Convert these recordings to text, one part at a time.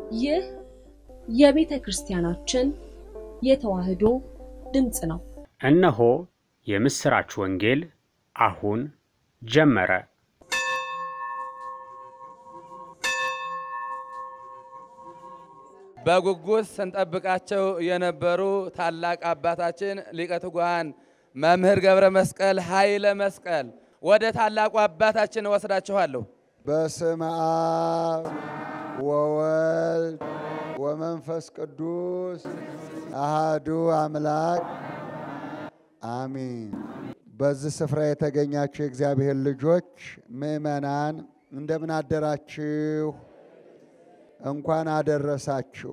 ይህ የቤተ ክርስቲያናችን የተዋሕዶ ድምፅ ነው። እነሆ የምሥራች ወንጌል አሁን ጀመረ። በጉጉት ስንጠብቃቸው የነበሩ ታላቅ አባታችን ሊቀ ትጉሃን መምህር ገብረ መስቀል ኃይለ መስቀል ወደ ታላቁ አባታችን እወስዳችኋለሁ። በስመ አብ ወወልድ ወመንፈስ ቅዱስ አሃዱ አምላክ አሚን። በዚህ ስፍራ የተገኛችሁ የእግዚአብሔር ልጆች ምእመናን እንደምን አደራችሁ? እንኳን አደረሳችሁ።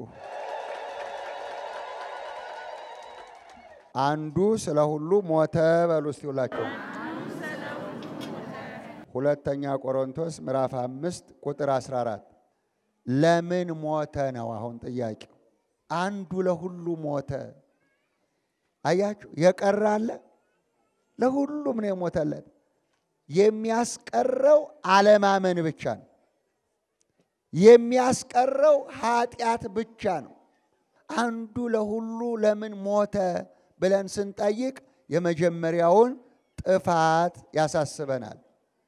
አንዱ ስለ ሁሉ ሞተ በሉ እስቲ ሁላችሁ። ሁለተኛ ቆሮንቶስ ምዕራፍ አምስት ቁጥር 14 ለምን ሞተ ነው አሁን ጥያቄው። አንዱ ለሁሉ ሞተ። አያችሁ፣ የቀረ አለ። ለሁሉም ነው የሞተለት። የሚያስቀረው አለማመን ብቻ ነው። የሚያስቀረው ኃጢአት ብቻ ነው። አንዱ ለሁሉ ለምን ሞተ ብለን ስንጠይቅ የመጀመሪያውን ጥፋት ያሳስበናል።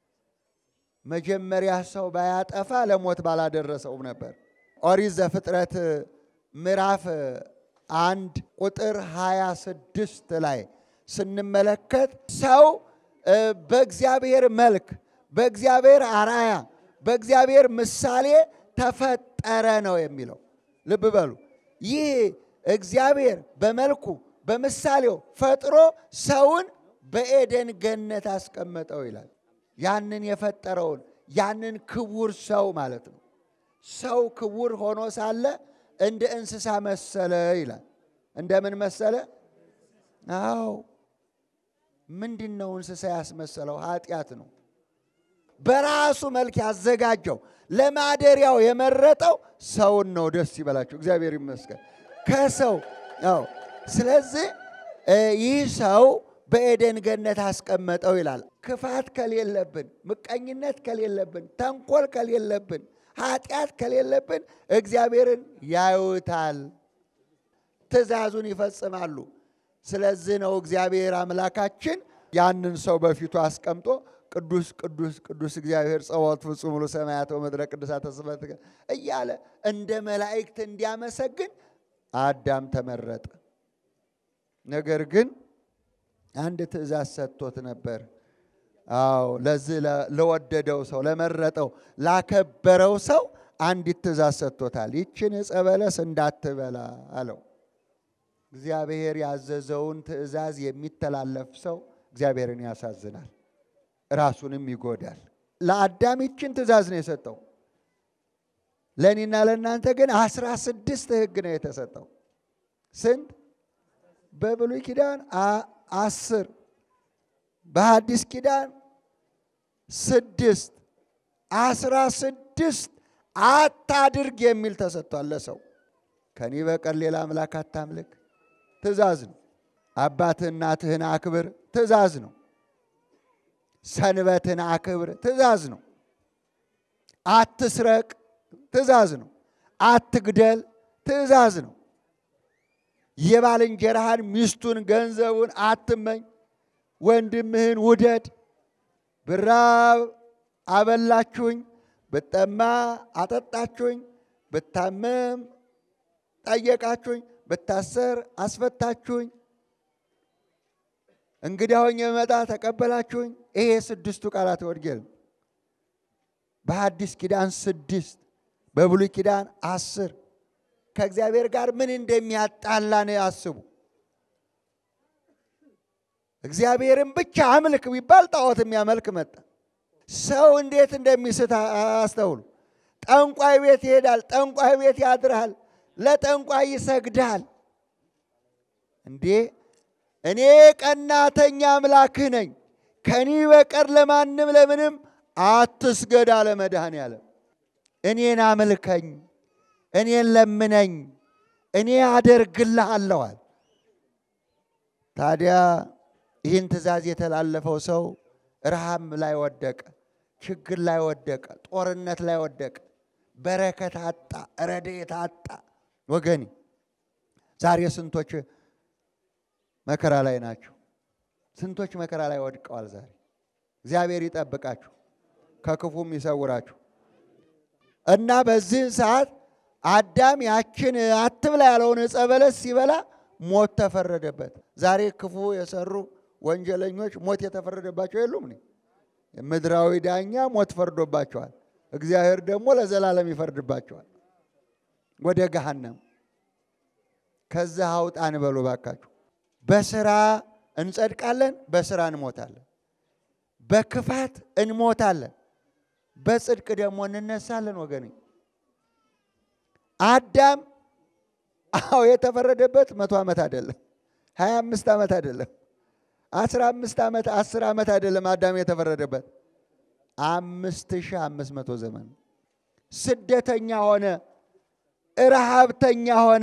መጀመሪያ ሰው ባያጠፋ ለሞት ባላደረሰውም ነበር። ኦሪት ዘፍጥረት ምዕራፍ አንድ ቁጥር 26 ላይ ስንመለከት ሰው በእግዚአብሔር መልክ፣ በእግዚአብሔር አራያ፣ በእግዚአብሔር ምሳሌ ተፈጠረ ነው የሚለው። ልብ በሉ። ይህ እግዚአብሔር በመልኩ በምሳሌው ፈጥሮ ሰውን በኤደን ገነት አስቀመጠው ይላል። ያንን የፈጠረውን ያንን ክቡር ሰው ማለት ነው። ሰው ክቡር ሆኖ ሳለ እንደ እንስሳ መሰለ ይላል። እንደምን መሰለ? አዎ ምንድን ነው እንስሳ ያስመሰለው? ኃጢአት ነው። በራሱ መልክ ያዘጋጀው ለማደሪያው የመረጠው ሰውን ነው። ደስ ይበላችሁ፣ እግዚአብሔር ይመስገን። ከሰው አዎ። ስለዚህ ይህ ሰው በኤደን ገነት አስቀመጠው ይላል። ክፋት ከሌለብን፣ ምቀኝነት ከሌለብን፣ ተንኮል ከሌለብን፣ ኃጢአት ከሌለብን እግዚአብሔርን ያዩታል፣ ትእዛዙን ይፈጽማሉ። ስለዚህ ነው እግዚአብሔር አምላካችን ያንን ሰው በፊቱ አስቀምጦ ቅዱስ ቅዱስ ቅዱስ እግዚአብሔር ጸባኦት ፍጹም ሙሉ ሰማያት ወምድረ ቅዱሳተ ስብሐትከ እያለ እንደ መላእክት እንዲያመሰግን አዳም ተመረጠ። ነገር ግን አንድ ትእዛዝ ሰጥቶት ነበር። አዎ ለዚህ ለወደደው ሰው ለመረጠው ላከበረው ሰው አንዲት ትእዛዝ ሰጥቶታል። ይችን ዕፀ በለስ እንዳትበላ አለው። እግዚአብሔር ያዘዘውን ትእዛዝ የሚተላለፍ ሰው እግዚአብሔርን ያሳዝናል፣ ራሱንም ይጎዳል። ለአዳም ይችን ትእዛዝ ነው የሰጠው። ለእኔና ለእናንተ ግን አስራ ስድስት ሕግ ነው የተሰጠው። ስንት? በብሉይ ኪዳን አስር በሐዲስ ኪዳን ስድስት አስራ ስድስት አታድርግ የሚል ተሰጥቷል ለሰው። ከኔ በቀር ሌላ አምላክ አታምልክ ትእዛዝ ነው። አባትህ እናትህን አክብር ትእዛዝ ነው። ሰንበትን አክብር ትእዛዝ ነው። አትስረቅ ትእዛዝ ነው። አትግደል ትእዛዝ ነው። የባልንጀራህን ሚስቱን፣ ገንዘቡን አትመኝ። ወንድምህን ውደድ። ብራብ አበላችሁኝ፣ ብጠማ አጠጣችሁኝ፣ ብታመም ጠየቃችሁኝ፣ ብታሰር አስፈታችሁኝ፣ እንግዳ ሆኜ በመጣ ተቀበላችሁኝ። ይሄ ስድስቱ ቃላት ወንጌል በሐዲስ ኪዳን ስድስት በብሉይ ኪዳን አስር ከእግዚአብሔር ጋር ምን እንደሚያጣላ ነው ያስቡ። እግዚአብሔርን ብቻ አምልክ ቢባል ጣዖት የሚያመልክ መጣ። ሰው እንዴት እንደሚስት አስተውሉ። ጠንቋይ ቤት ይሄዳል፣ ጠንቋይ ቤት ያድራል፣ ለጠንቋይ ይሰግዳል። እንዴ እኔ ቀናተኛ አምላክህ ነኝ፣ ከኒ በቀር ለማንም ለምንም አትስገድ አለ መድኃኔዓለም። እኔን አምልከኝ እኔን ለምነኝ እኔ አደርግልሃለዋል። ታዲያ ይህን ትእዛዝ የተላለፈው ሰው ረሃብ ላይ ወደቀ፣ ችግር ላይ ወደቀ፣ ጦርነት ላይ ወደቀ፣ በረከት አጣ፣ ረድኤት አጣ። ወገኔ ዛሬ ስንቶች መከራ ላይ ናቸው? ስንቶች መከራ ላይ ወድቀዋል። ዛሬ እግዚአብሔር ይጠብቃችሁ፣ ከክፉም ይሰውራችሁ እና በዚህ ሰዓት አዳም ያችን አትብላ ያለውን ዕፀ በለስ ሲበላ ሞት ተፈረደበት። ዛሬ ክፉ የሰሩ ወንጀለኞች ሞት የተፈረደባቸው የሉም? እኔ ምድራዊ ዳኛ ሞት ፈርዶባቸዋል። እግዚአብሔር ደግሞ ለዘላለም ይፈርድባቸዋል ወደ ገሃነም። ከዛ አውጣን በሉ ባካችሁ። በስራ እንጸድቃለን፣ በስራ እንሞታለን። በክፋት እንሞታለን፣ በጽድቅ ደግሞ እንነሳለን። ወገኔ አዳም አዎ የተፈረደበት መቶ ዓመት አይደለም፣ ሀያ አምስት ዓመት አይደለም፣ አስራ አምስት ዓመት አስር ዓመት አይደለም። አዳም የተፈረደበት አምስት ሺህ አምስት መቶ ዘመን ስደተኛ ሆነ፣ ረሃብተኛ ሆነ።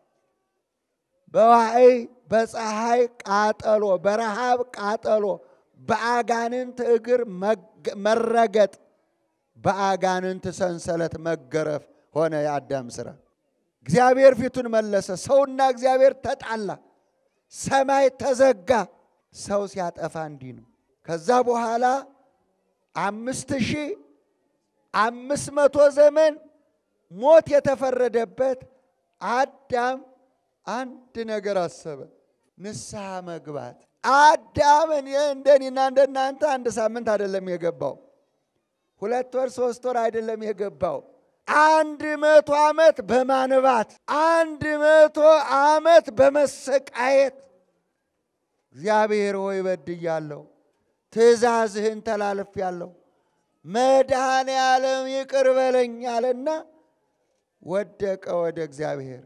በዋዕይ በፀሐይ ቃጠሎ፣ በረሃብ ቃጠሎ፣ በአጋንንት እግር መረገጥ፣ በአጋንንት ሰንሰለት መገረፍ ሆነ የአዳም ስራ። እግዚአብሔር ፊቱን መለሰ። ሰውና እግዚአብሔር ተጣላ። ሰማይ ተዘጋ። ሰው ሲያጠፋ እንዲህ ነው። ከዛ በኋላ አምስት ሺህ አምስት መቶ ዘመን ሞት የተፈረደበት አዳም አንድ ነገር አሰበ፣ ንስሐ መግባት። አዳም እንደኔና እንደናንተ አንድ ሳምንት አይደለም የገባው፣ ሁለት ወር ሶስት ወር አይደለም የገባው አንድ መቶ ዓመት በማንባት አንድ መቶ ዓመት በመሰቃየት እግዚአብሔር ሆይ በድያለሁ፣ ትእዛዝህን ተላልፌአለሁ፣ መድኃኔ ዓለም ይቅር በለኝ አለና ወደቀ ወደ እግዚአብሔር።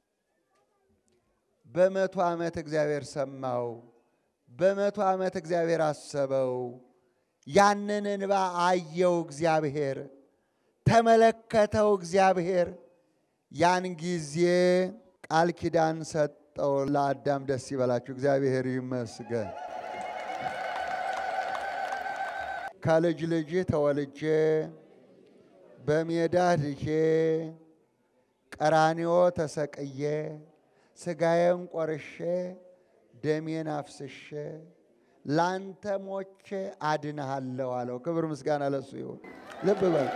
በመቶ ዓመት እግዚአብሔር ሰማው። በመቶ ዓመት እግዚአብሔር አሰበው። ያንን እንባ አየው እግዚአብሔር ተመለከተው እግዚአብሔር። ያን ጊዜ ቃል ኪዳን ሰጠው ለአዳም። ደስ ይበላችሁ፣ እግዚአብሔር ይመስገን። ከልጅ ልጅ ተወልጄ በሜዳ ድዤ ቀራንዮ ተሰቅዬ ስጋዬን ቆርሼ ደሜን አፍስሼ ላንተ ሞቼ አድንሃለሁ አለው። ክብር ምስጋና ለሱ ይሁን። ልብ በል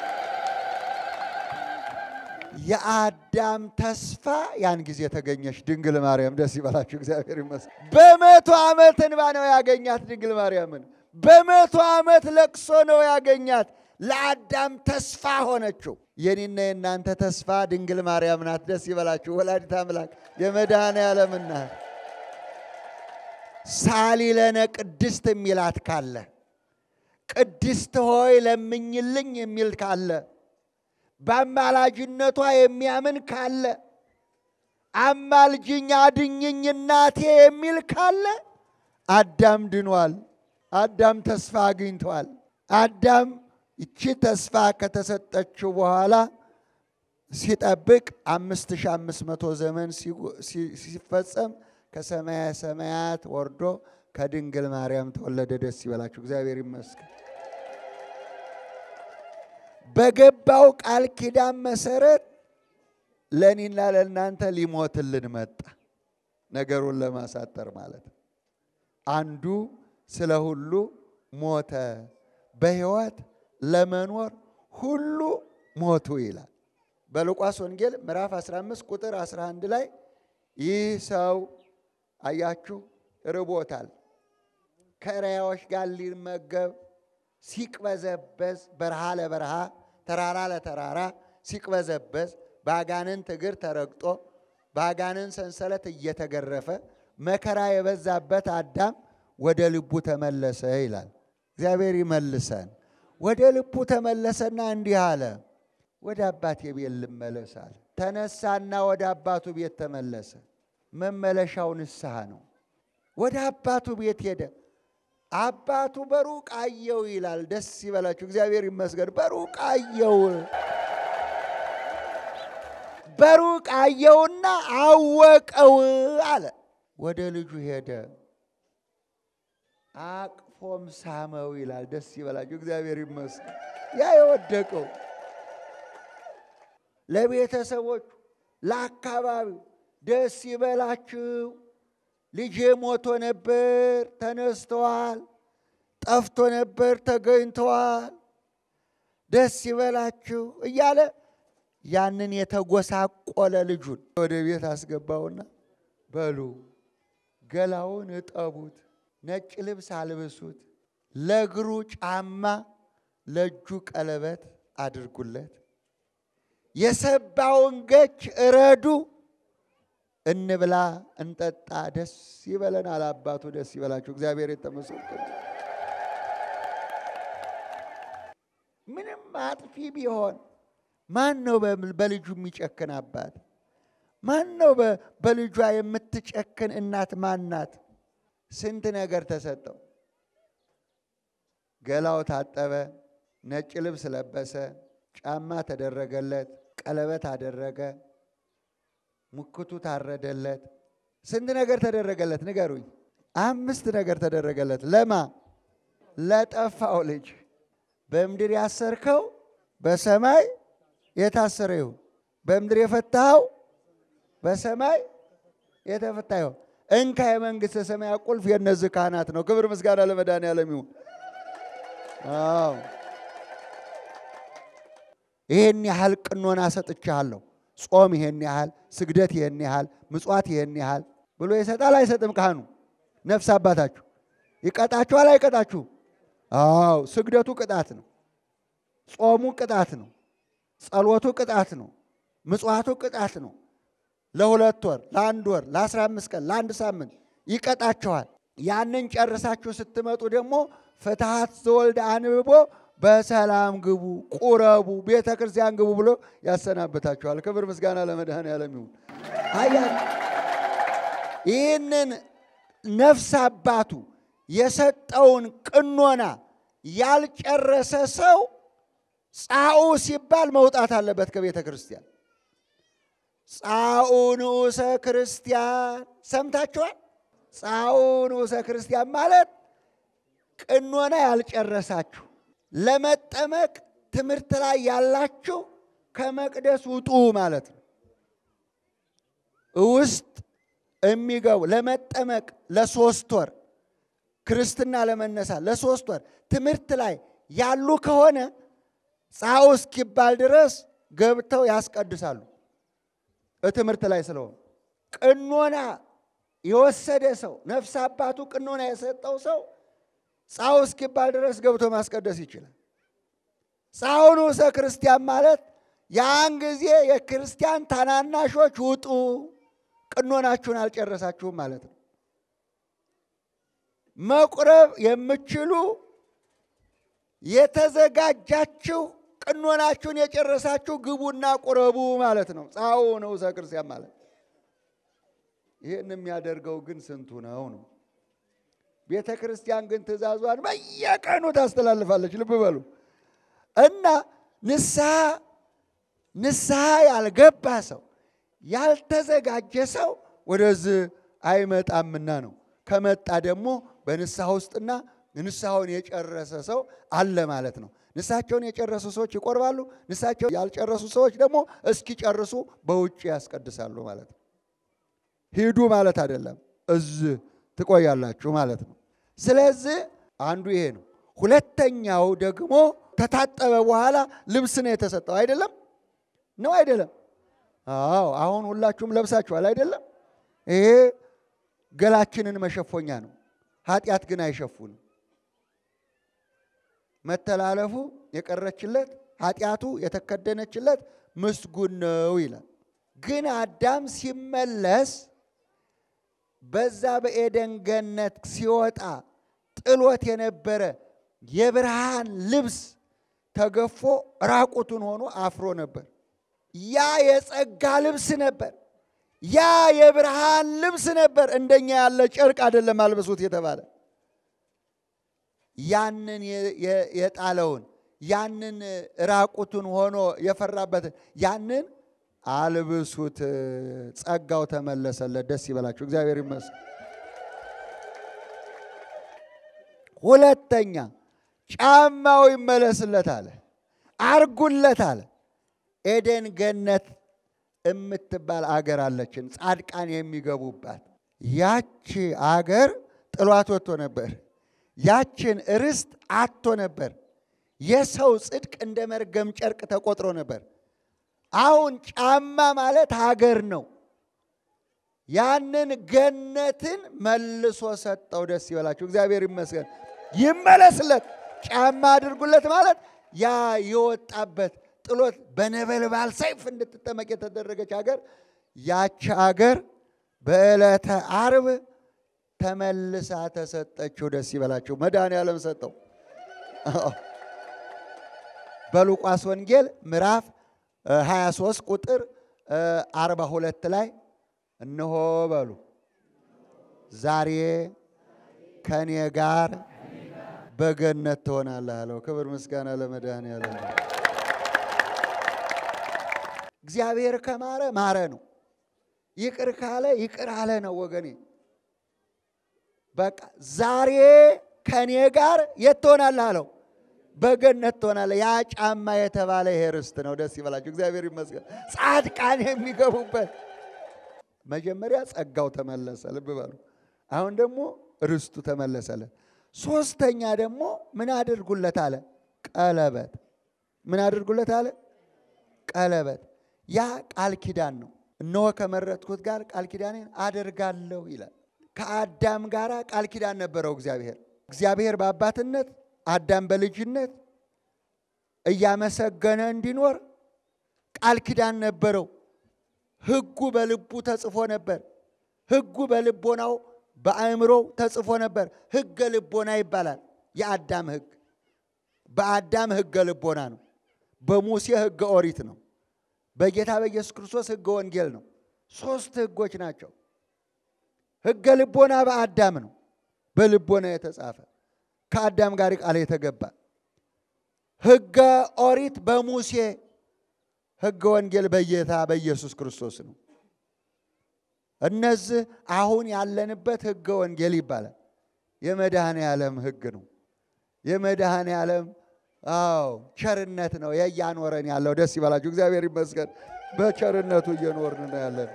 የአዳም ተስፋ ያን ጊዜ ተገኘች ድንግል ማርያም። ደስ ይበላችሁ፣ እግዚአብሔር ይመስገን። በመቶ ዓመት እንባ ነው ያገኛት ድንግል ማርያምን። በመቶ ዓመት ለቅሶ ነው ያገኛት። ለአዳም ተስፋ ሆነችው። የኔና የእናንተ ተስፋ ድንግል ማርያም ናት። ደስ ይበላችሁ። ወላዲት አምላክ የመድኃኔ ዓለም እናት ሳሊ ለነ ቅድስት የሚላት ካለ ቅድስት ሆይ ለምኝልኝ የሚል ካለ በአማላጅነቷ የሚያምን ካለ አማልጅኝ አድኝኝ እናቴ የሚል ካለ አዳም ድኗል። አዳም ተስፋ አግኝቷል። አዳም ይቺ ተስፋ ከተሰጠችው በኋላ ሲጠብቅ አምስት ሺህ አምስት መቶ ዘመን ሲፈጸም ከሰማያ ሰማያት ወርዶ ከድንግል ማርያም ተወለደ። ደስ ይበላችሁ፣ እግዚአብሔር ይመስገን። በገባው ቃል ኪዳን መሰረት ለእኔና ለእናንተ ሊሞትልን መጣ። ነገሩን ለማሳጠር ማለት ነው። አንዱ ስለ ሁሉ ሞተ፣ በሕይወት ለመኖር ሁሉ ሞቱ ይላል። በሉቃስ ወንጌል ምዕራፍ 15 ቁጥር 11 ላይ ይህ ሰው አያችሁ ርቦታል፣ ከእሪያዎች ጋር ሊመገብ ሲቅበዘበዝ በረሃ ለበረሃ ተራራ ለተራራ ሲቅበዘበዝ በአጋንንት እግር ተረግጦ በአጋንንት ሰንሰለት እየተገረፈ መከራ የበዛበት አዳም ወደ ልቡ ተመለሰ ይላል። እግዚአብሔር ይመልሰን። ወደ ልቡ ተመለሰና እንዲህ አለ፣ ወደ አባቴ ቤት ልመለስ አለ። ተነሳና ወደ አባቱ ቤት ተመለሰ። መመለሻው ንስሐ ነው። ወደ አባቱ ቤት ሄደ። አባቱ በሩቅ አየው ይላል። ደስ ይበላችሁ፣ እግዚአብሔር ይመስገን። በሩቅ አየው በሩቅ አየውና አወቀው አለ። ወደ ልጁ ሄደ፣ አቅፎም ሳመው ይላል። ደስ ይበላችሁ፣ እግዚአብሔር ይመስገን። ያ የወደቀው ለቤተሰቦቹ፣ ለአካባቢው ደስ ይበላችሁ፣ ልጄ ሞቶ ነበር ተነስተዋል፣ ጠፍቶ ነበር ተገኝተዋል፣ ደስ ይበላችሁ እያለ ያንን የተጎሳቆለ ልጁን ወደ ቤት አስገባውና በሉ ገላውን እጠቡት፣ ነጭ ልብስ አልብሱት፣ ለእግሩ ጫማ፣ ለእጁ ቀለበት አድርጉለት፣ የሰባውን ገች እረዱ፣ እንብላ፣ እንጠጣ፣ ደስ ይበለን አለ አባቱ። ደስ ይበላችሁ። እግዚአብሔር የተመሰገነ ምንም አጥፊ ቢሆን ማን ነው በልጁ የሚጨክን አባት? ማን ነው በልጇ የምትጨክን እናት? ማን ናት? ስንት ነገር ተሰጠው። ገላው ታጠበ፣ ነጭ ልብስ ለበሰ፣ ጫማ ተደረገለት፣ ቀለበት አደረገ፣ ሙክቱ ታረደለት። ስንት ነገር ተደረገለት? ንገሩኝ። አምስት ነገር ተደረገለት። ለማ ለጠፋው ልጅ በምድር ያሰርከው በሰማይ የታሰረ ይሁን፣ በምድር የፈታኸው በሰማይ የተፈታ ይሁን። እንካ የመንግሥተ ሰማያት ቁልፍ የእነዚህ ካህናት ነው። ክብር ምስጋና ለመድኃኔዓለም ይሁን። አዎ ይሄን ያህል ቅኖና ሰጥቻለሁ፣ ጾም ይሄን ያህል፣ ስግደት ይሄን ያህል፣ ምጽዋት ይሄን ያህል ብሎ ይሰጣል አይሰጥም? ካህኑ ነፍስ አባታችሁ ይቀጣችኋል አይቀጣችሁ? አዎ ስግደቱ ቅጣት ነው። ጾሙ ቅጣት ነው። ጸሎቱ ቅጣት ነው። ምጽዋቱ ቅጣት ነው። ለሁለት ወር፣ ለአንድ ወር፣ ለአስራ አምስት ቀን፣ ለአንድ ሳምንት ይቀጣችኋል። ያንን ጨርሳችሁ ስትመጡ ደግሞ ፍትሐት ዘወልድ አንብቦ በሰላም ግቡ፣ ቁረቡ፣ ቤተ ክርስቲያን ግቡ ብሎ ያሰናብታችኋል። ክብር ምስጋና ለመድኃኔዓለም ይሁን። አያ ይህንን ነፍስ አባቱ የሰጠውን ቅኖና ያልጨረሰ ሰው ጻኡ ሲባል መውጣት አለበት ከቤተ ክርስቲያን። ጻኡ ንዑሰ ክርስቲያን ሰምታችኋል? ጻኡ ንዑሰ ክርስቲያን ማለት ቅኖና ያልጨረሳችሁ ለመጠመቅ ትምህርት ላይ ያላችሁ ከመቅደስ ውጡ ማለት ነው። ውስጥ የሚገቡ ለመጠመቅ ለሶስት ወር ክርስትና ለመነሳት ለሶስት ወር ትምህርት ላይ ያሉ ከሆነ ጻኡ እስኪባል ድረስ ገብተው ያስቀድሳሉ። በትምህርት ላይ ስለሆነ ቅኖና የወሰደ ሰው ነፍስ አባቱ ቅኖና የሰጠው ሰው ጻኡ እስኪባል ድረስ ገብቶ ማስቀደስ ይችላል። ጻኡ ንዑሰ ክርስቲያን ማለት ያን ጊዜ የክርስቲያን ታናናሾች ውጡ፣ ቅኖናችሁን አልጨረሳችሁም ማለት ነው። መቁረብ የምችሉ የተዘጋጃችሁ ቅኖናችሁን የጨረሳችሁ ግቡና ቁረቡ ማለት ነው። ጻኡ ንዑሰ ክርስቲያን ማለት ይህን የሚያደርገው ግን ስንቱ ነው ነው? ቤተ ክርስቲያን ግን ትእዛዟን በየቀኑ ታስተላልፋለች። ልብ በሉ እና ንስሐ ንስሐ ያልገባ ሰው ያልተዘጋጀ ሰው ወደዚህ አይመጣምና ነው። ከመጣ ደግሞ በንስሐ ውስጥና ንስሐውን የጨረሰ ሰው አለ ማለት ነው። ንስሐቸውን የጨረሱ ሰዎች ይቆርባሉ። ንስሐቸውን ያልጨረሱ ሰዎች ደግሞ እስኪጨርሱ በውጭ ያስቀድሳሉ ማለት ነው። ሂዱ ማለት አይደለም፣ እዚህ ትቆያላችሁ ማለት ነው። ስለዚህ አንዱ ይሄ ነው። ሁለተኛው ደግሞ ከታጠበ በኋላ ልብስ ነው የተሰጠው። አይደለም ነው አይደለም? አዎ አሁን ሁላችሁም ለብሳችኋል አይደለም? ይሄ ገላችንን መሸፎኛ ነው። ኃጢአት ግን አይሸፉንም። መተላለፉ የቀረችለት ኃጢአቱ የተከደነችለት ምስጉን ነው ይላል። ግን አዳም ሲመለስ በዛ በኤደን ገነት ሲወጣ ጥሎት የነበረ የብርሃን ልብስ ተገፎ ራቁቱን ሆኖ አፍሮ ነበር። ያ የጸጋ ልብስ ነበር። ያ የብርሃን ልብስ ነበር። እንደኛ ያለ ጨርቅ አይደለም አልብሱት የተባለ ያንን የጣለውን ያንን ራቁቱን ሆኖ የፈራበትን ያንን አልብሱት፣ ጸጋው ተመለሰለት። ደስ ይበላችሁ፣ እግዚአብሔር ይመስገን። ሁለተኛ ጫማው ይመለስለት አለ፣ አርጉለት አለ። ኤደን ገነት የምትባል አገር አለችን፣ ጻድቃን የሚገቡባት። ያቺ አገር ጥሏት ወጥቶ ነበር። ያችን ርስት አጥቶ ነበር። የሰው ጽድቅ እንደ መርገም ጨርቅ ተቆጥሮ ነበር። አሁን ጫማ ማለት ሀገር ነው። ያንን ገነትን መልሶ ሰጠው። ደስ ይበላችሁ፣ እግዚአብሔር ይመስገን። ይመለስለት፣ ጫማ አድርጉለት ማለት ያ የወጣበት ጥሎት በነበልባል ሰይፍ እንድትጠመቅ የተደረገች ሀገር ያች ሀገር በዕለተ ዓርብ ተመልሳ ተሰጠችው። ደስ ይበላችሁ፣ መድኃኔዓለም ሰጠው። በሉቃስ ወንጌል ምዕራፍ 23 ቁጥር 42 ላይ እነሆ በሉ ዛሬ ከኔ ጋር በገነት ትሆናለህ አለው። ክብር ምስጋና ለመድኃኔዓለም። እግዚአብሔር ከማረ ማረ ነው። ይቅር ካለ ይቅር አለ ነው ወገኔ። በቃ ዛሬ ከኔ ጋር የት ትሆናለህ አለው። በገነት ትሆናለህ። ያ ጫማ የተባለ ይሄ ርስት ነው። ደስ ይበላችሁ፣ እግዚአብሔር ይመስገን። ጻድቃን የሚገቡበት መጀመሪያ ጸጋው ተመለሰ። ልብ በሉ። አሁን ደግሞ ርስቱ ተመለሰለት። ሶስተኛ ደግሞ ምን አድርጉለት አለ? ቀለበት። ምን አድርጉለት አለ? ቀለበት። ያ ቃል ኪዳን ነው። እነሆ ከመረጥኩት ጋር ቃል ኪዳኔን አደርጋለሁ ይላል። ከአዳም ጋር ቃል ኪዳን ነበረው እግዚአብሔር። እግዚአብሔር በአባትነት አዳም በልጅነት እያመሰገነ እንዲኖር ቃል ኪዳን ነበረው። ሕጉ በልቡ ተጽፎ ነበር። ሕጉ በልቦናው በአእምሮው ተጽፎ ነበር። ሕገ ልቦና ይባላል። የአዳም ሕግ በአዳም ሕገ ልቦና ነው። በሙሴ ሕገ ኦሪት ነው። በጌታ በኢየሱስ ክርስቶስ ሕገ ወንጌል ነው። ሶስት ሕጎች ናቸው። ሕገ ልቦና በአዳም ነው፣ በልቦና የተጻፈ ከአዳም ጋር ቃል የተገባ ሕገ ኦሪት በሙሴ ሕገ ወንጌል በጌታ በኢየሱስ ክርስቶስ ነው። እነዚህ አሁን ያለንበት ሕገ ወንጌል ይባላል። የመድኃኔ ዓለም ሕግ ነው። የመድኃኔ ዓለም አዎ ቸርነት ነው የእያኖረን ያለው። ደስ ይበላችሁ፣ እግዚአብሔር ይመስገን። በቸርነቱ እየኖርን ነው ያለን።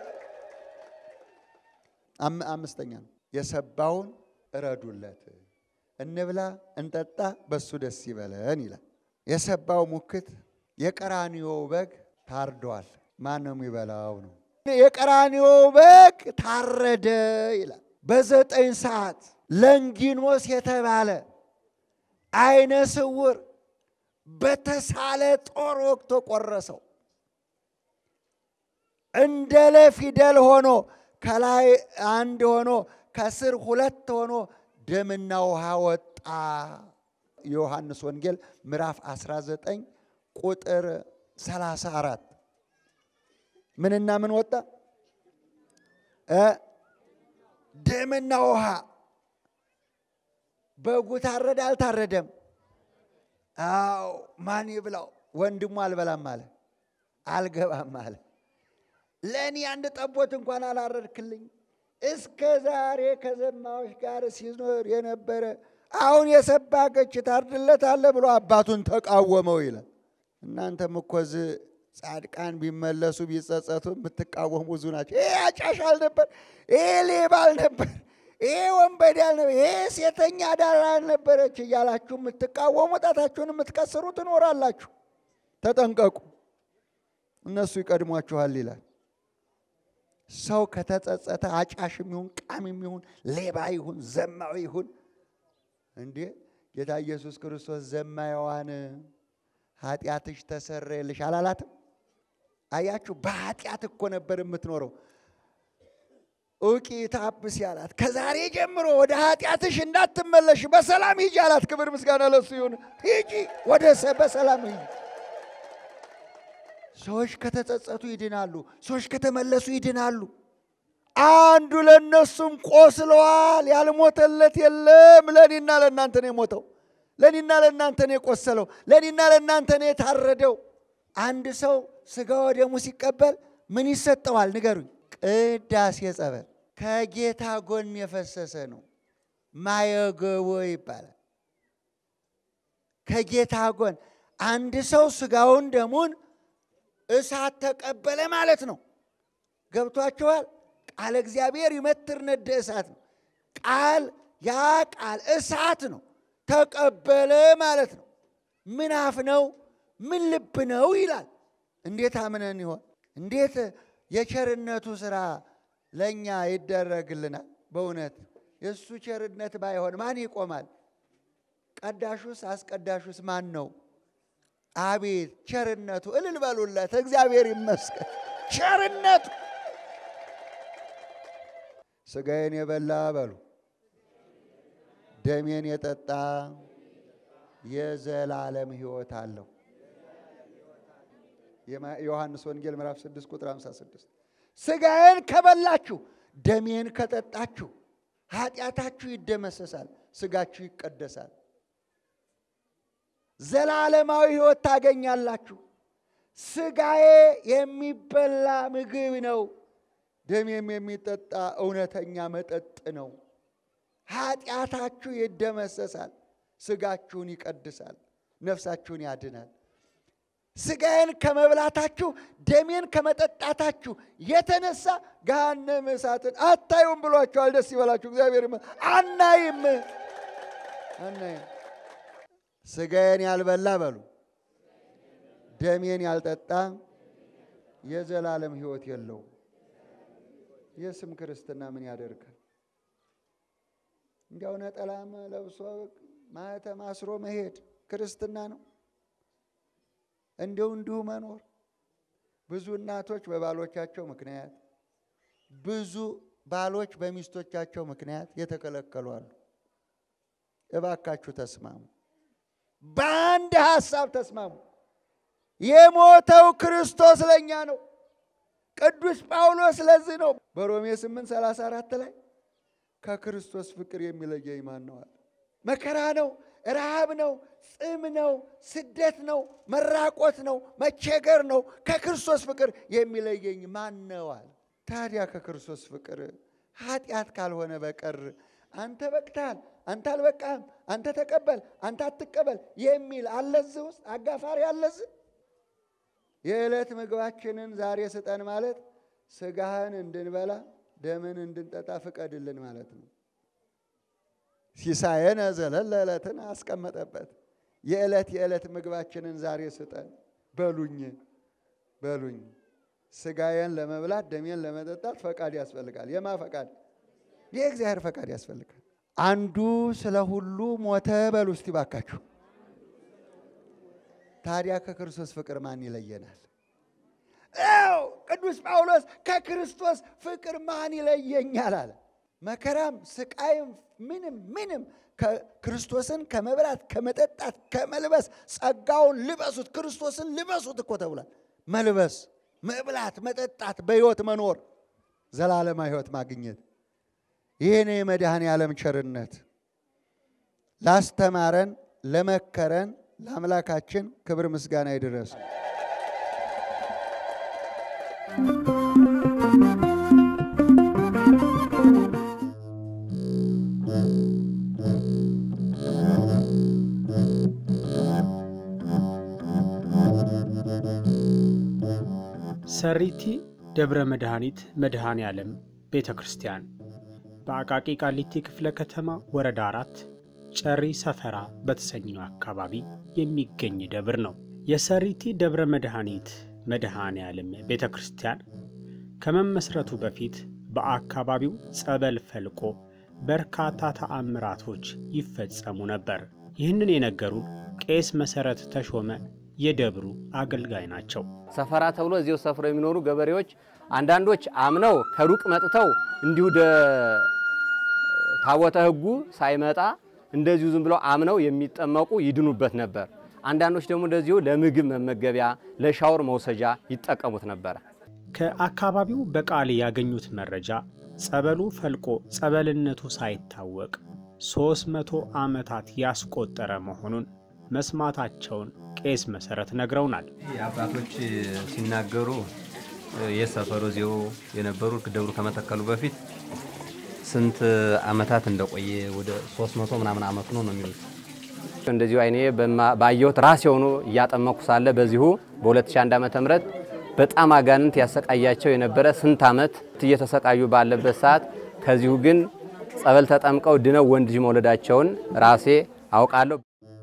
አምስተኛ ነው የሰባውን እረዱለት፣ እንብላ እንጠጣ፣ በሱ ደስ ይበለን ይላል። የሰባው ሙክት የቀራንዮ በግ ታርዷል። ማን ነው የሚበላው ነው? የቀራንዮ በግ ታረደ ይላል። በዘጠኝ ሰዓት ለንጊኖስ የተባለ አይነ ስውር በተሳለ ጦር ወቅቶ ቆረሰው። እንደ ለፊደል ሆኖ ከላይ አንድ ሆኖ ከስር ሁለት ሆኖ ደምና ውሃ ወጣ። የዮሐንስ ወንጌል ምዕራፍ 19 ቁጥር 34 ምንና ምን ወጣ? ደምና ውሃ። በጉ ታረደ አልታረደም? አዎ። ማን ይብላው? ወንድሙ አልበላም አለ፣ አልገባም አለ። ለእኔ አንድ ጠቦት እንኳን አላረድክልኝ። እስከ ዛሬ ከዘማዎች ጋር ሲኖር የነበረ አሁን የሰባ ገች ታርድለታለህ ብሎ አባቱን ተቃወመው ይላል። እናንተም እኮ እዚህ ጻድቃን ቢመለሱ ቢጸጸቱ የምትቃወሙ ብዙ ናቸው። ይሄ አጫሽ አልነበር፣ ይሄ ሌባ አልነበር፣ ይሄ ወንበዴ አልነበር፣ ይሄ ሴተኛ አዳር አልነበረች እያላችሁ የምትቃወሙ ጣታችሁን የምትቀስሩ ትኖራላችሁ። ተጠንቀቁ፣ እነሱ ይቀድሟችኋል ይላል። ሰው ከተጸጸተ አጫሽም ይሁን ቃሚም ይሁን ሌባ ይሁን ዘማዊ ይሁን እንዴ ጌታ ኢየሱስ ክርስቶስ ዘማያዋን ኃጢአትሽ ተሰረየልሽ አላላትም? አያችሁ፣ በኃጢአት እኮ ነበር የምትኖረው። እውቂ ታብስ ያላት ከዛሬ ጀምሮ ወደ ኃጢአትሽ እንዳትመለሽ በሰላም ሂጂ አላት። ክብር ምስጋና ለሱ ይሁን። ሂጂ ወደ በሰላም ሂጂ። ሰዎች ከተጸጸቱ ይድናሉ። ሰዎች ከተመለሱ ይድናሉ። አንዱ ለእነሱም ቆስለዋል። ያልሞተለት የለም። ለእኔና ለእናንተ ነው የሞተው። ለእኔና ለእናንተ ነው የቆሰለው። ለእኔና ለእናንተ ነው የታረደው። አንድ ሰው ስጋ ወደሙ ሲቀበል ምን ይሰጠዋል? ንገሩኝ። ቅዳሴ ጸበል ከጌታ ጎን የፈሰሰ ነው። ማየገቦ ይባላል። ከጌታ ጎን አንድ ሰው ስጋውን ደሙን እሳት ተቀበለ ማለት ነው። ገብቷችኋል? ቃለ እግዚአብሔር ይመትር ነደ እሳት ነው። ቃል ያ ቃል እሳት ነው። ተቀበለ ማለት ነው። ምን አፍ ነው? ምን ልብ ነው ይላል። እንዴት አምነን ይሆን? እንዴት የቸርነቱ ስራ ለእኛ ይደረግልናል? በእውነት የእሱ ቸርነት ባይሆን ማን ይቆማል? ቀዳሹስ አስቀዳሹስ ማን ነው? አቤት ቸርነቱ! እልል በሉለት። እግዚአብሔር ይመስገን ቸርነቱ። ስጋዬን የበላ በሉ ደሜን የጠጣ የዘላለም ሕይወት አለው። ዮሐንስ ወንጌል ምዕራፍ 6 ቁጥር 56 ስጋዬን ከበላችሁ ደሜን ከጠጣችሁ ኃጢአታችሁ ይደመሰሳል፣ ስጋችሁ ይቀደሳል፣ ዘላለማዊ ሕይወት ታገኛላችሁ። ስጋዬ የሚበላ ምግብ ነው፣ ደሜም የሚጠጣ እውነተኛ መጠጥ ነው። ኃጢአታችሁ ይደመሰሳል፣ ስጋችሁን ይቀድሳል፣ ነፍሳችሁን ያድናል። ስጋዬን ከመብላታችሁ ደሜን ከመጠጣታችሁ የተነሳ ገሃነመ እሳትን አታዩም ብሏቸዋል። ደስ ይበላችሁ። እግዚአብሔር አናይም አናይም። ስጋዬን ያልበላ በሉ ደሜን ያልጠጣ የዘላለም ሕይወት የለውም። የስም ክርስትና ምን ያደርጋል? እንዲያው ነጠላም ለብሶ ማኅተም አስሮ መሄድ ክርስትና ነው? እንዲሁ እንዲሁ መኖር። ብዙ እናቶች በባሎቻቸው ምክንያት፣ ብዙ ባሎች በሚስቶቻቸው ምክንያት የተከለከሉ አሉ። እባካችሁ ተስማሙ፣ በአንድ ሀሳብ ተስማሙ። የሞተው ክርስቶስ ለእኛ ነው። ቅዱስ ጳውሎስ ለዚህ ነው በሮሜ 8 34 ላይ ከክርስቶስ ፍቅር የሚለየኝ ማን ነው አለ። መከራ ነው፣ ረሃብ ነው፣ ጽም ነው፣ ስደት ነው፣ መራቆት ነው፣ መቸገር ነው። ከክርስቶስ ፍቅር የሚለየኝ ማን ነው አለ። ታዲያ ከክርስቶስ ፍቅር ኃጢአት ካልሆነ በቀር አንተ በቅተሃል፣ አንተ አልበቃህም፣ አንተ ተቀበል፣ አንተ አትቀበል የሚል አለዚህ ውስጥ አጋፋሪ አለዚህ። የዕለት ምግባችንን ዛሬ ስጠን ማለት ስጋህን እንድንበላ ደምን እንድንጠጣ ፍቀድልን ማለት ነው። ሲሳየነ ዘለለ ዕለትን አስቀመጠበት። የዕለት የዕለት ምግባችንን ዛሬ ስጠን በሉኝ በሉኝ። ስጋዬን ለመብላት ደሜን ለመጠጣት ፈቃድ ያስፈልጋል። የማ ፈቃድ? የእግዚአብሔር ፈቃድ ያስፈልጋል። አንዱ ስለ ሁሉ ሞተ በሉ እስቲ ባካችሁ። ታዲያ ከክርስቶስ ፍቅር ማን ይለየናል? ው ቅዱስ ጳውሎስ ከክርስቶስ ፍቅር ማን ይለየኛል አለ። መከራም ስቃይም ምንም ምንም ክርስቶስን ከመብላት ከመጠጣት ከመልበስ ጸጋውን ልበሱት፣ ክርስቶስን ልበሱት እኮ ተብሏል። መልበስ፣ መብላት፣ መጠጣት፣ በሕይወት መኖር፣ ዘላለማ ሕይወት ማግኘት ይህን የመድኃኔ ዓለም ቸርነት ላስተማረን ለመከረን ለአምላካችን ክብር ምስጋና ይድረስ። ሰሪቲ ደብረ መድኃኒት መድኃኔ ዓለም ቤተ ክርስቲያን በአቃቂ ቃሊቲ ክፍለ ከተማ ወረዳ አራት ጨሪ ሰፈራ በተሰኘው አካባቢ የሚገኝ ደብር ነው። የሰሪቲ ደብረ መድኃኒት መድኃኔ ዓለም ቤተ ክርስቲያን ከመመስረቱ በፊት በአካባቢው ጸበል ፈልቆ በርካታ ተአምራቶች ይፈጸሙ ነበር። ይህንን የነገሩን ቄስ መሠረት ተሾመ የደብሩ አገልጋይ ናቸው። ሰፈራ ተብሎ እዚሁ ሰፍረው የሚኖሩ ገበሬዎች አንዳንዶች አምነው ከሩቅ መጥተው እንዲሁ ታቦተ ሕጉ ሳይመጣ እንደዚሁ ዝም ብለው አምነው የሚጠመቁ ይድኑበት ነበር። አንዳንዶች ደግሞ እንደዚሁ ለምግብ መመገቢያ፣ ለሻወር መውሰጃ ይጠቀሙት ነበረ። ከአካባቢው በቃል ያገኙት መረጃ ጸበሉ ፈልቆ ጸበልነቱ ሳይታወቅ ሦስት መቶ ዓመታት ያስቆጠረ መሆኑን መስማታቸውን ቄስ መሠረት ነግረውናል። አባቶች ሲናገሩ የሰፈሩ እዚሁ የነበሩ ደብሩ ከመተከሉ በፊት ስንት ዓመታት እንደቆየ ወደ 300 ምናምን ዓመት ነው ነው የሚሉት። እንደዚሁ አይኔ ባየሁት ራሴ ሆኖ እያጠመኩ ሳለ በዚሁ በ2001 ዓመተ ምህረት በጣም አጋንንት ያሰቃያቸው የነበረ ስንት ዓመት እየተሰቃዩ ባለበት ሰዓት ከዚሁ ግን ጸበል ተጠምቀው ድነው ወንድ ልጅ መውለዳቸውን ራሴ አውቃለሁ።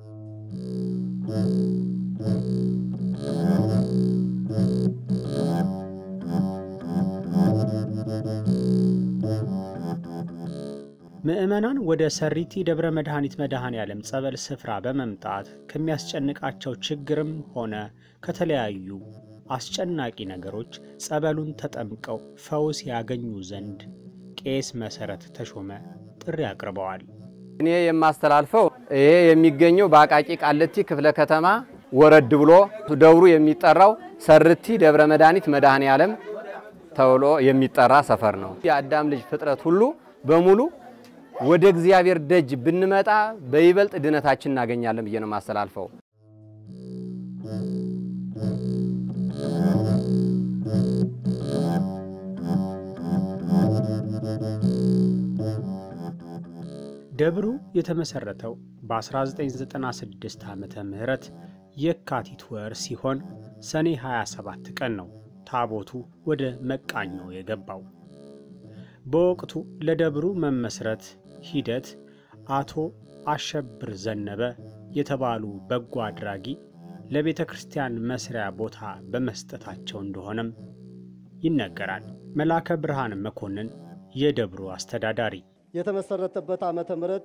ምዕመናን ወደ ሰሪቲ ደብረ መድኃኒት መድኃኔ ዓለም ጸበል ስፍራ በመምጣት ከሚያስጨንቃቸው ችግርም ሆነ ከተለያዩ አስጨናቂ ነገሮች ጸበሉን ተጠምቀው ፈውስ ያገኙ ዘንድ ቄስ መሰረት ተሾመ ጥሪ አቅርበዋል። እኔ የማስተላልፈው ይሄ የሚገኘው በአቃቂ ቃልቲ ክፍለ ከተማ ወረድ ብሎ ደብሩ የሚጠራው ሰርቲ ደብረ መድኃኒት መድኃኔ ዓለም ተብሎ የሚጠራ ሰፈር ነው። የአዳም ልጅ ፍጥረት ሁሉ በሙሉ ወደ እግዚአብሔር ደጅ ብንመጣ በይበልጥ ድነታችን እናገኛለን ብዬ ነው የማስተላልፈው። ደብሩ የተመሰረተው በ1996 ዓመተ ምህረት የካቲት ወር ሲሆን ሰኔ 27 ቀን ነው ታቦቱ ወደ መቃኞ የገባው። በወቅቱ ለደብሩ መመስረት ሂደት አቶ አሸብር ዘነበ የተባሉ በጎ አድራጊ ለቤተ ክርስቲያን መስሪያ ቦታ በመስጠታቸው እንደሆነም ይነገራል። መላከ ብርሃን መኮንን የደብሩ አስተዳዳሪ የተመሰረተበት ዓመተ ምህረት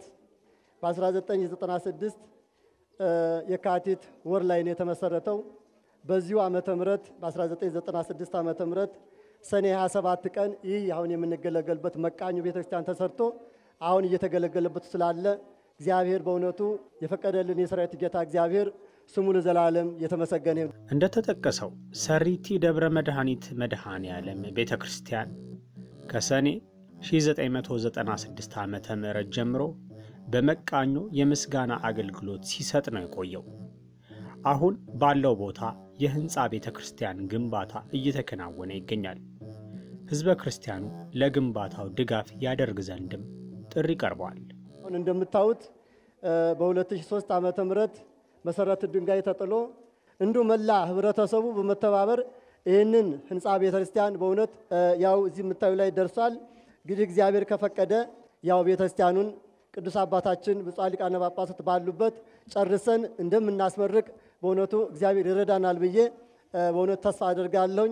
በ1996 የካቲት ወር ላይ ነው የተመሰረተው። በዚሁ ዓመተ ምህረት በ1996 ዓመተ ምህረት ሰኔ 27 ቀን ይህ አሁን የምንገለገልበት መቃኙ ቤተክርስቲያን ተሰርቶ አሁን እየተገለገለበት ስላለ እግዚአብሔር በእውነቱ የፈቀደልን የሰራዊት ጌታ እግዚአብሔር ስሙ ለዘላለም የተመሰገነ ይሁን። እንደተጠቀሰው ሰሪቲ ደብረ መድኃኒት መድኃኔ ዓለም ቤተ ክርስቲያን ከሰኔ 1996 ዓመተ ምህረት ጀምሮ በመቃኞ የምስጋና አገልግሎት ሲሰጥ ነው የቆየው። አሁን ባለው ቦታ የህንፃ ቤተ ክርስቲያን ግንባታ እየተከናወነ ይገኛል። ህዝበ ክርስቲያኑ ለግንባታው ድጋፍ ያደርግ ዘንድም ጥሪ ቀርቧል። አሁን እንደምታዩት በ2003 ዓመተ ምህረት መሰረት ድንጋይ ተጥሎ እንዲሁ መላ ህብረተሰቡ በመተባበር ይህንን ህንፃ ቤተ ክርስቲያን በእውነት ያው እዚህ የምታዩ ላይ ደርሷል። እንግዲህ እግዚአብሔር ከፈቀደ ያው ቤተ ክርስቲያኑን ቅዱስ አባታችን ብፁዓን ሊቃነ ጳጳሳት ባሉበት ጨርሰን እንደምናስመርቅ በእውነቱ እግዚአብሔር ይረዳናል ብዬ በእውነት ተስፋ አድርጋለሁኝ።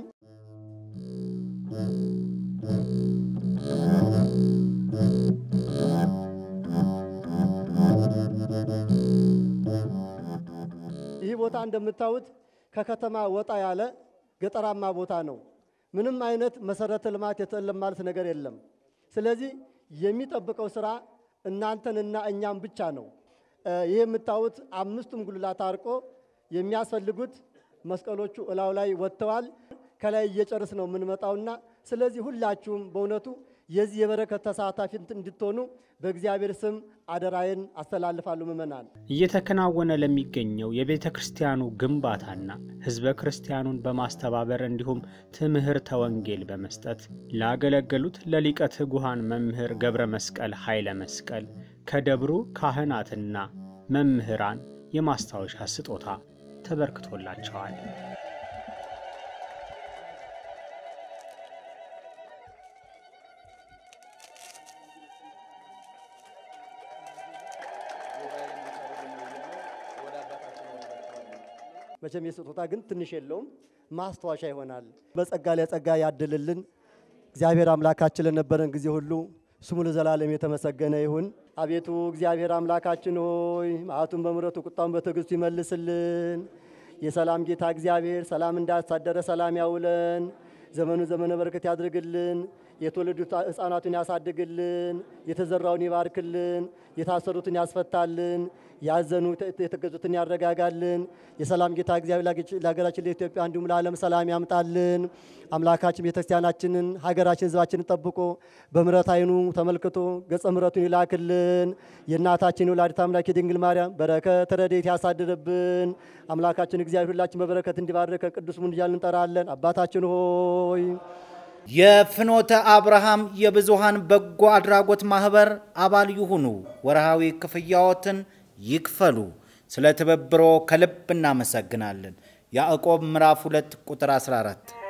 ይህ ቦታ እንደምታዩት ከከተማ ወጣ ያለ ገጠራማ ቦታ ነው። ምንም አይነት መሰረተ ልማት የለም ማለት ነገር የለም። ስለዚህ የሚጠብቀው ስራ እናንተንና እኛም ብቻ ነው። ይህ የምታዩት አምስቱም ጉልላት አርቆ የሚያስፈልጉት መስቀሎቹ እላው ላይ ወጥተዋል። ከላይ እየጨርስ ነው የምንመጣውና ስለዚህ ሁላችሁም በእውነቱ የዚህ የበረከት ተሳታፊ እንድትሆኑ በእግዚአብሔር ስም አደራዬን አስተላልፋለሁ። ምእመናን እየተከናወነ ለሚገኘው የቤተ ክርስቲያኑ ግንባታና ህዝበ ክርስቲያኑን በማስተባበር እንዲሁም ትምህርተ ወንጌል በመስጠት ላገለገሉት ለሊቀ ትጉሃን መምህር ገብረ መስቀል ኃይለ መስቀል ከደብሩ ካህናትና መምህራን የማስታወሻ ስጦታ ተበርክቶላቸዋል። መቼም የስጦታ ግን ትንሽ የለውም፣ ማስታወሻ ይሆናል። በጸጋ ላይ ጸጋ ያድልልን። እግዚአብሔር አምላካችን ለነበረን ጊዜ ሁሉ ስሙ ለዘላለም የተመሰገነ ይሁን። አቤቱ እግዚአብሔር አምላካችን ሆይ መዓቱን በምሕረቱ ቁጣውን በትዕግስቱ ይመልስልን። የሰላም ጌታ እግዚአብሔር ሰላም እንዳሳደረ ሰላም ያውለን። ዘመኑ ዘመነ በረከት ያድርግልን። የተወለዱት ሕፃናቱን ያሳድግልን። የተዘራውን ይባርክልን። የታሰሩትን ያስፈታልን። ያዘኑ የተገዙትን ያረጋጋልን። የሰላም ጌታ እግዚአብሔር ለሀገራችን ለኢትዮጵያ እንዲሁም ለዓለም ሰላም ያምጣልን። አምላካችን ቤተክርስቲያናችንን፣ ሀገራችን፣ ሕዝባችንን ጠብቆ በምሕረት ዓይኑ ተመልክቶ ገጸ ምሕረቱን ይላክልን። የእናታችን የወላዲተ አምላክ የድንግል ማርያም በረከት ረድኤት ያሳድርብን። አምላካችን እግዚአብሔር ሁላችን በበረከት እንዲባርከ ቅዱስ ሙን እያልን እንጠራለን። አባታችን ሆይ የፍኖተ አብርሃም የብዙሃን በጎ አድራጎት ማህበር አባል ይሁኑ። ወርሃዊ ክፍያዎትን ይክፈሉ። ስለ ትብብሮ ከልብ እናመሰግናለን። ያዕቆብ ምዕራፍ 2 ቁጥር 14